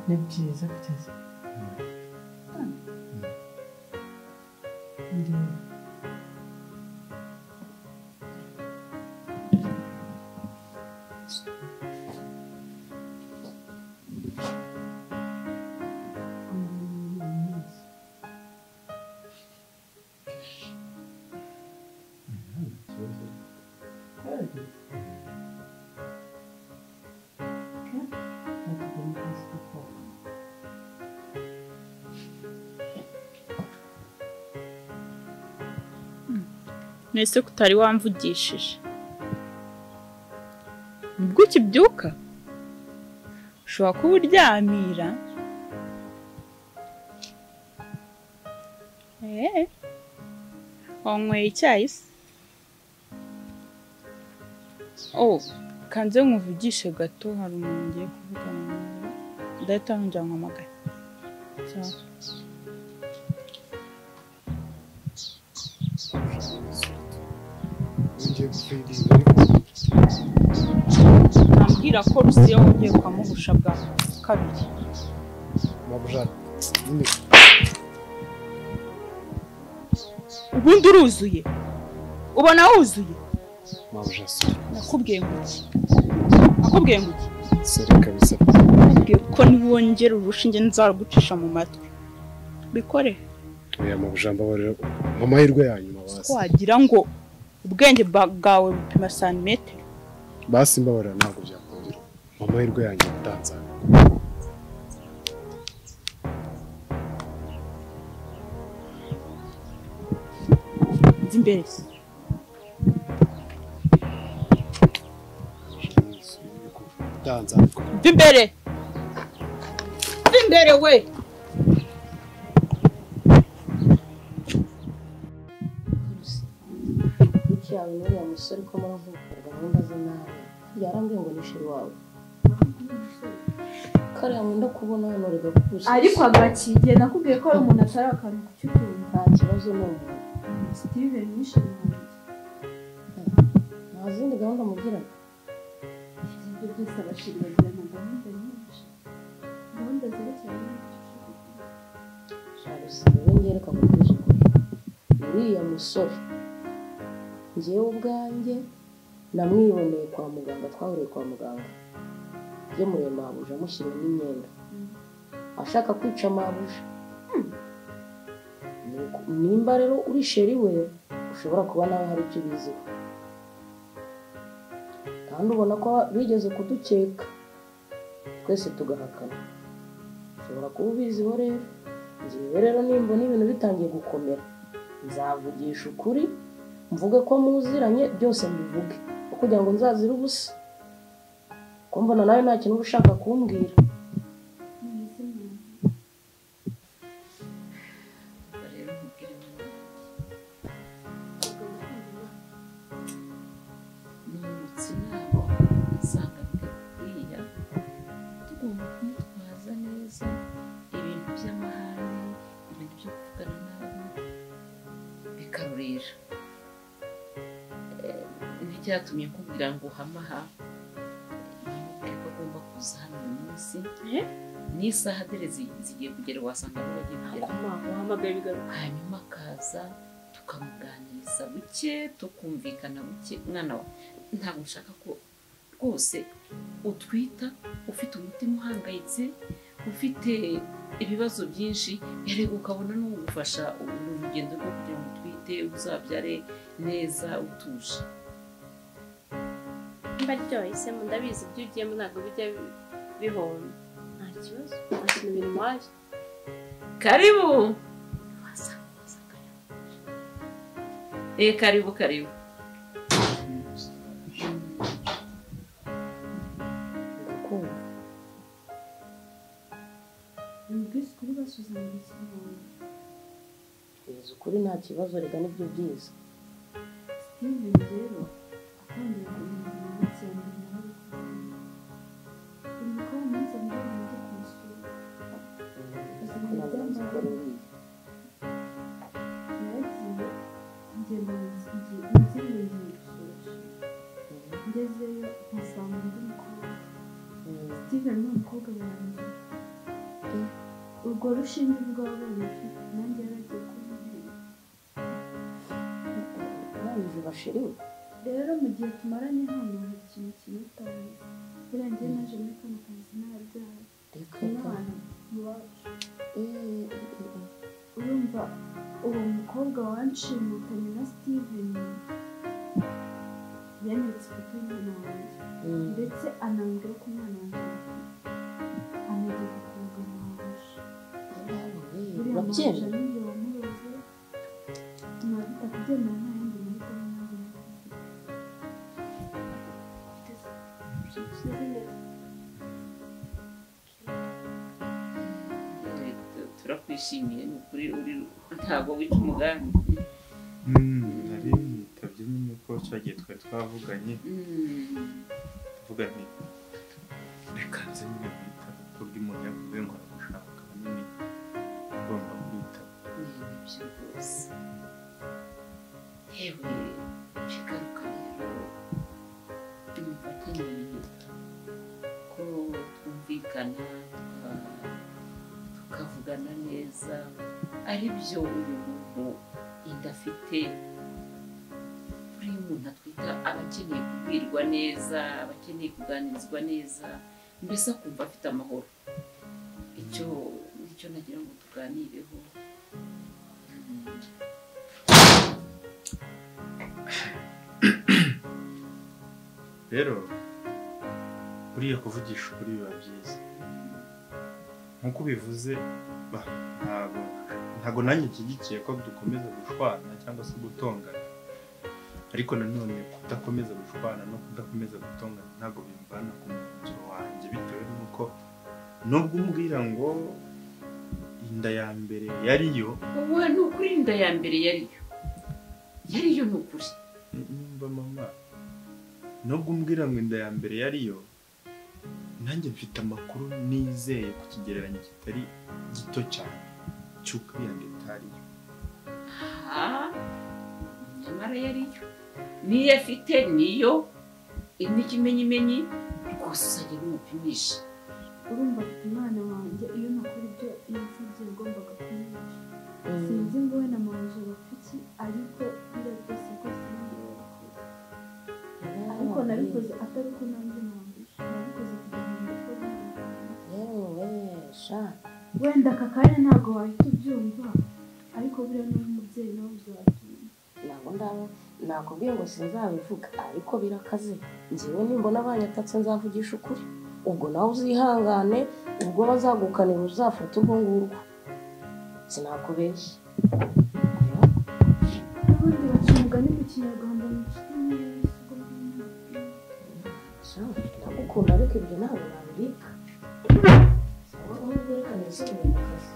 ni byiza kugeza Ndi- It's worth it. Good. Good. That's a good place to go. Nese ko utari wamvugishije ubwo ukibyuka ushobora kuba uryamira eee wanyweye icyayi se oh kanze nkuvugishe gato hari umuntu ngiye kuvugana nawe ndahita nongera nkwamagare cyao Ugiye gufidinga ariko nambwira ko rusiyo wongeye kwamubusha bwa kabiri mabujana nyine ubundi uruzuye ubona wuzuye mabujana nakubwiye ngo iki nakubwiye ngo iki sore kabisa nakubwiye ko niwongera urushinge nzarugucisha mu matwi bikore oya mabujana mbabarira amahirwe yanyuma basi wagira ngo ubwenge bwa- bwawe bupima santimetero basi mbabarira ntabwo byakongera amahirwe yanyuma utanzanye nzi imbere se utanzanye mva imbere mva imbere we Niki yawe n'uriya musore ko muravugaga gahunda ze nawe yarambwiye ngo nishuri wawe kariya nkunda kubona hano rigakubusha ariko agakigiye nakubwiye ko ari umuntu atari akaruhuko cy'ukuntu nta kibazo ni umuntu steven nishimye nta zindi gahunda mugira ibyo byose abashiri bagirana gahunda nyinshi gahunda zerekeranye n'ibyo shaka usigaye ngereka kubwije ukuri uriya musore ngewe ubwanjye namwiboneye kwa muganga twahuriye kwa muganga iyo mureba mabuja amushyiriye n'imyenda ashaka kwica mabuja Nuko nimba rero uri sheri we ushobora kuba nawe hari icyo ubiziho kandi ubona ko bigeze kudukeka twese tugahakana ushobora kuba ubiziho rero njyewe rero nimba n'ibintu bitangiye gukomera nzavugisha ukuri mvuge ko muziranye byose mbivuge aho kugira ngo nzazire ubusa ko mbona nawe nta kintu uba ushaka kumbwira nimutse inama usanga bidakwiye tugomba kumutwaza neza ibintu by'amahane ibintu byo kuvugana n'abo bikarurira Eh, n'icyatumye kugira ngo uhamaha nimubwire ko agomba kuza hano uyu munsi Eh? n'isaha dore zi- zigiye kugera wasanga niba bagiye kugera wahamagaye bigaruka hanyuma akaza tukamuganiriza buke tukumvikana buke mwana wa ntabwo nshaka ko rwose utwita ufite umutima uhangayitse ufite ibibazo byinshi yareka ukabona n'ugufasha uru rugendo rwo kugira ngo utwite uzabyare neza utuje mba ryohisemo ndabizi ibyo ugiyemo ntabwo bijya bi- bihomba nta kibazo nta kintu bintwaye karibu Eh, karibu karibu ndakumva numvise kuri basuzanya ikinyarwanda mbizi ukuri nta kibazo reka nibyo byiza steven rero atangira kumenya iminsi ya mbere nawe buri gukora iminsi ya mbere nawe kumusura ko ntabwo nzi ko ari uriya yagiye ngenda mu nzu ngiye gusohoka ngezeyo mpasanga undi mukobwa Mm, steven ni umukobwa wanjye urwo rushinge rwabonetse nanjye yaragiye kubibera barije bashiriwe rero mu gihe tumaranye hano hari ikintu kinutaye birangiye naje muri kano kazi narabyaye reka reka umwana mubacu Eh, eh, eh. urumva uwo mukobwa wanshimutanye na steven yanyeretse ifoto y'umwana wanjye Mm. ndetse anambwira ko umwana wanjye yapfuye. anageza ku mugabo waje babyemera Eh, tu- turakwishimiye ni ukuri uri ntabwo wica umugambi nari yitabye nyine ko cyagiye twari twavuganye Mm. tuvuga nti reka nze nyine mwitabe ko bw'umuntu yavuye ngo aragushaka nyine ngomba kwitaba Ni byo rwose yewe shikaruka rero tumufatanye ko twumvikana tuka- tukavugana neza ari byo uyu muntu inda afite buri muntu atwita aba akeneye kubwirwa neza aba akeneye kuganirizwa neza mbese akumva afite amahoro icyo nicyo nagira ngo tuganireho rero buriya kuvugisha ukuri biba byiza nk'uko ubivuze ba, ntabwo ntabwo nanjye nshyigikiye ko dukomeza gushwana cyangwa se gutongana ariko nanone kudakomeza gushwana no kudakomeza gutongana ntabwo bimvana ku mwanzuro wanjye bitewe n'uko nubwo umbwira ngo inda ya mbere yariyo ubu ni ukuri inda ya mbere yariyo yariyo ni ukuri mba mama nubwo umbwira ngo inda ya mbere yariyo nanjye mfite amakuru nizeye ku kigereranyo kitari gito cyane cy'uko iyo nda itariyo aha nyamara yariyo niyo afite niyo n'ikimenyimenyi rwose uzajya bimupimisha urumva afite umwana wanjye iyo nakora ibyo yasabye yagombaga kumwica sinzi ngo we na manje bapiki ariko biriya byose rwose nanjye yarabikoze ariko nabikoze atari uko nanjye namwisha nabikoze kugira ngo mbikore neza. yewe sha wenda aka kanya ntabwo wahita ubyumva ariko buriya ni umubyeyi nawe uzabyumva ntabwo ndaba nakubwiye ngo sinzabivuga ariko birakaze njyewe nimbona abanyatatse nzavugisha ukuri ubwo nawe uzihangane ubwo bazagukanira uzafata urwo ngurwo sinakubeshya Oya, n'ubundi baca umugani mu kinyarwanda mu nshuti neza ubwo ngubwo sha ndagukunda ariko ibyo ntabwo nabirika ahubwo reka nisubire mu kazi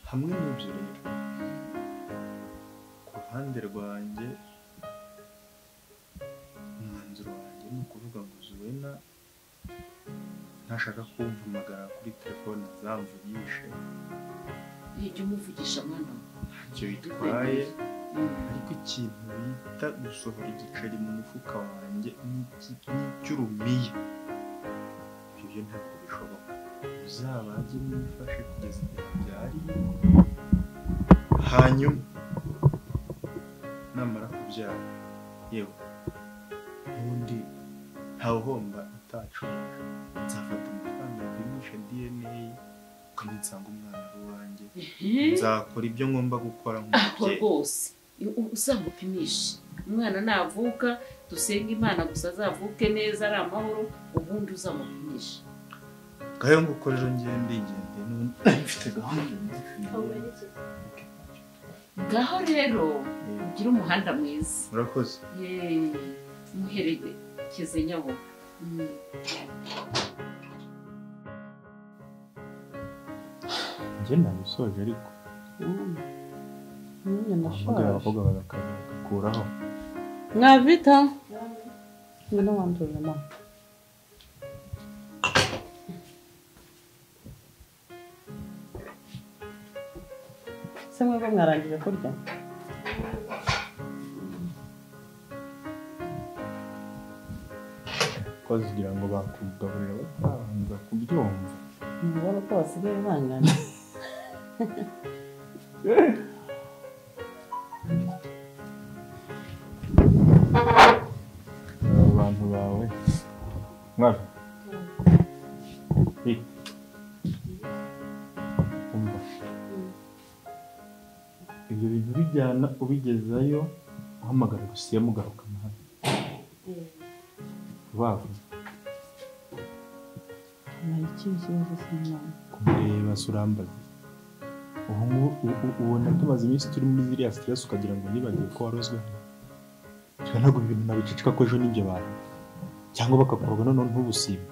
hamwe n'ibyo rero ku ruhande rwanjye umwanzuro wanjye ni ukuvuga ngo zuwena ntashaka kumpamagara kuri telefone zamvugishe ntijya umuvugisha mwana we. ntacyo bitwaye Mm. ariko ikintu bita gusohora igiceri mu mufuka wanjye n'iki- n'icy'urumiya ibyo ntabwo bishoboka uzabage mwifashe kugeza igihe byariye hanyuma namara kubyara yewe n'ubundi ntawuhomba utacuruje nzafata amafaranga mpimisha dna ukanyinsanga umwana wanjye Ehe. nzakora ibyo ngomba gukora aho nk'umubyeyi rwose uzamupimishe umwana navuka dusenga imana gusa azavuke neza ari amahoro ubundi uzamupimisha ngayo ngukorera ngende ngende n'ubundi mfite gahunda nyinshi ngaho rero Eh, ugire umuhanda mwiza murakoze Yeee, muherekeze nyabo Mm. njye nabisoje ariko nyine abakobwa ndashaje abakobwa bagakuraho mwavita ngwino wandurire mama se mwebwe mwarangije kurya ko bazigira ngo bakugaburira batabanza kubyumva ntibona ko basigaye bangana Aba bantu bawe mwana Hey. umva ibyo bintu bijyana ubigezayo uhamagara gusiya mugaruka nawe vuba vuba Nari ikihe kibazo cy'umwana? kumureba se urambaza ubu ngubu u- u- ubona tumaze iminsi turi muri ziriya stress ukagira ngo nibagiwe ko warozwe reka ntabwo ibi bintu nabiceceka ko ejo n'ibyo bantu cyangwa bakakuroga noneho ntubusibe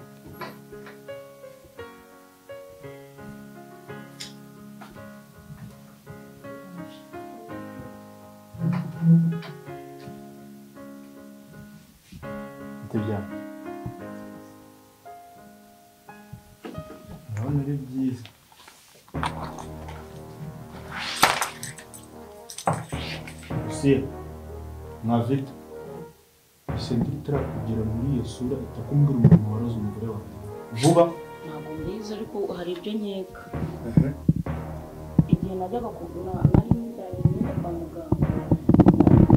Itabyara. Urabona ari byiza usiye mwa vita ese nditarakugera muri iyo sura itakumbwira umuntu waroze umugore wawe vuba ntabwo mbizi ariko hari ibyo nkeka igihe najyaga kugura nari njyanye imyenda kwa muganga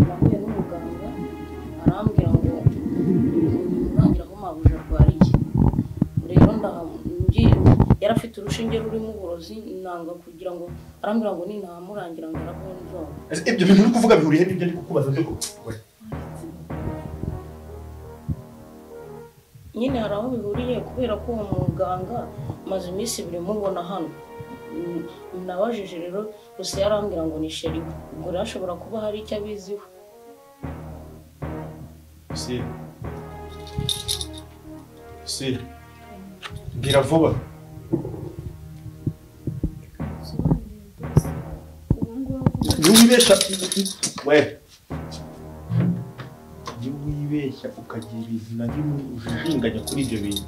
nahuye n'umuganga arambwira ngo ntangira ko mabuja arwariye rero ndahamu yari afite urushinge rurimo uburozi nanga kugira ngo arambwira ngo ninahamurangira ngo arabunzora Ese ibyo bintu uri kuvuga bihuriye n'ibyo ndi kukubaza byo we nyine hari aho bihuriye kubera ko uwo muganga maze iminsi ibiri mubona hano Mm, nabajije rero gusa yarambwira ngo ni sheri ubwo rero ashobora kuba hari icyo abiziho usiye usiye mbwira vuba bisobanuye rwose ubu ngubu iyo wibeshya we iyo wibeshya ukagira izina rimwe ujijinganya kuri ibyo bintu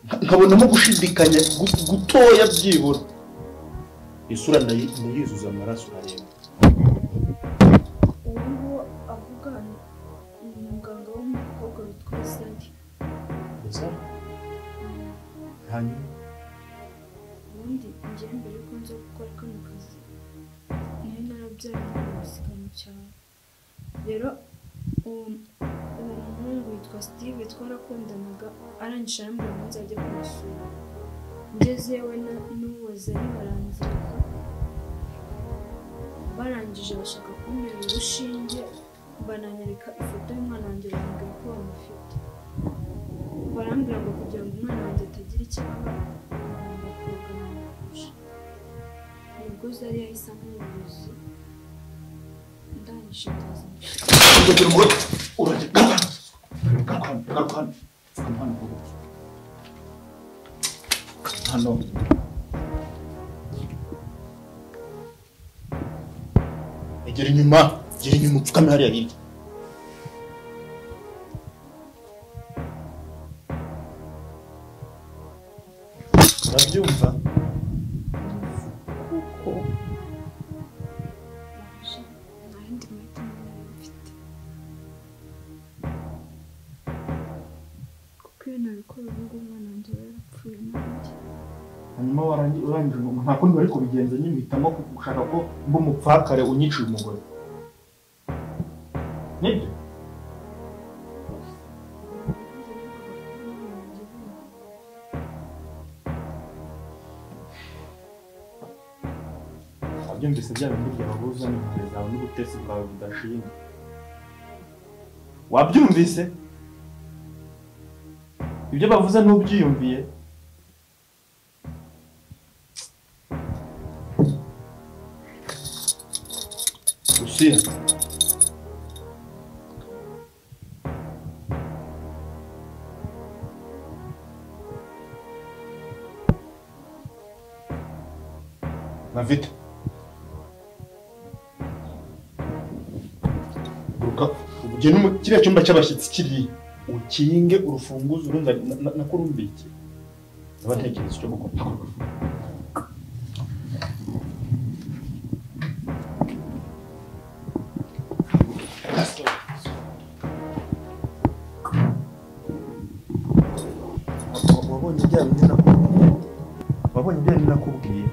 nka- nkabonamo gushidikanya gu- gutoya byibura isura ndayi- ndayizuza amaraso arareba uwo nguwo avuga ni umuganga w'umukobwa witwa Sadi gusa hanyuma ubundi njyewe mbere yuko nza gukora kano kazi nari narabyaye umwana musiga mu cyaro rero uwo uwo muhungu witwa Steve twarakundanaga arangije arambwira ngo nzajya kumusura ngezewe na- n'uwo zari barangiraga barangije bashaka kuntera urushinge bananyereka ifoto y'umwana wanjye bambwira ko bamufite barambwira ngo kugira ngo umwana wanjye atagira icyaba agomba koga namufasha nibwo zari yahise amubuzi ndangije ndaza kugira ngo urajye garukana garukana pfuka hano hano egera inyuma egera inyuma upfukame hariya hirya urabyumva naje nta yandi mahitamo nari mfite kuko iyo nabikora ubu ngubu umwana wanjye yari yarapfuye nanjye hanyuma warangi- urangije ngo nta kundi bari kubigenza nyihitamo gushaka ko mba umupfakare unyiciye umugore nibyo wabyumvise bya bindi byababuza n'impuhwe zawe n'ubutesi bwawe budashima wabyumvise ibyo bavuze ntubyiyumviye usiye na vita guruka ugende mu kiriya cyumba cy'abashyitsi kiriya ukinge urufunguzo urumva na- na- nakurumbikiye abatekereza icyo mukora bya bindi nakubwiye wabonye ibyo nari nakubwiye